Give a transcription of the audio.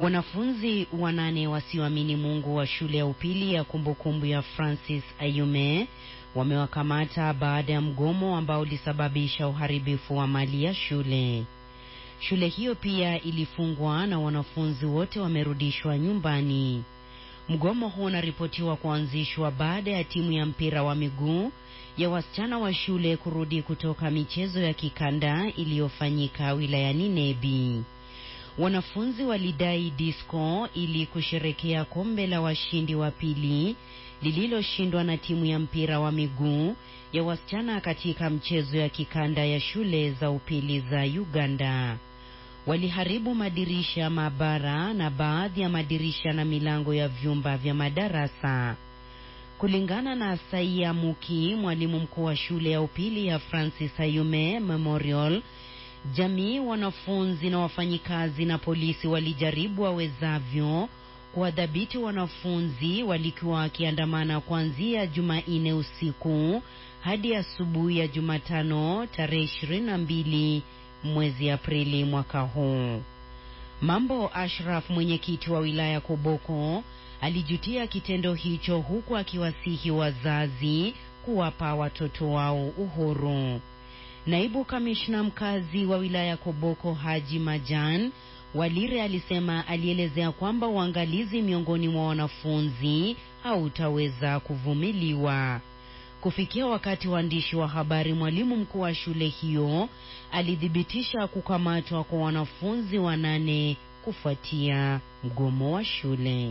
Wanafunzi wanane wasioamini Mungu wa shule ya upili ya kumbukumbu ya Francis Ayume wamewakamata baada ya mgomo ambao ulisababisha uharibifu wa mali ya shule. Shule hiyo pia ilifungwa na wanafunzi wote wamerudishwa nyumbani. Mgomo huo unaripotiwa kuanzishwa baada ya timu ya mpira wa miguu ya wasichana wa shule kurudi kutoka michezo ya kikanda iliyofanyika wilayani Nebi. Wanafunzi walidai disco ili kusherekea kombe la washindi wa pili lililoshindwa na timu ya mpira wa miguu ya wasichana katika mchezo ya kikanda ya shule za upili za Uganda. Waliharibu madirisha ya maabara na baadhi ya madirisha na milango ya vyumba vya madarasa. Kulingana na Saia Muki, mwalimu mkuu wa shule ya upili ya Francis Ayume Memorial, jamii, wanafunzi na wafanyikazi na polisi walijaribu wawezavyo kuwadhibiti wanafunzi walikuwa wakiandamana kuanzia Jumanne usiku hadi asubuhi ya Jumatano tarehe ishirini na mbili mwezi Aprili mwaka huu. Mambo Ashraf, mwenyekiti wa wilaya Koboko, alijutia kitendo hicho huku akiwasihi wazazi kuwapa watoto wao uhuru. Naibu kamishna mkazi wa wilaya Koboko Haji Majan Walire alisema alielezea kwamba uangalizi miongoni mwa wanafunzi hautaweza kuvumiliwa. Kufikia wakati waandishi wa habari, mwalimu mkuu wa shule hiyo alithibitisha kukamatwa kwa wanafunzi wanane kufuatia mgomo wa shule.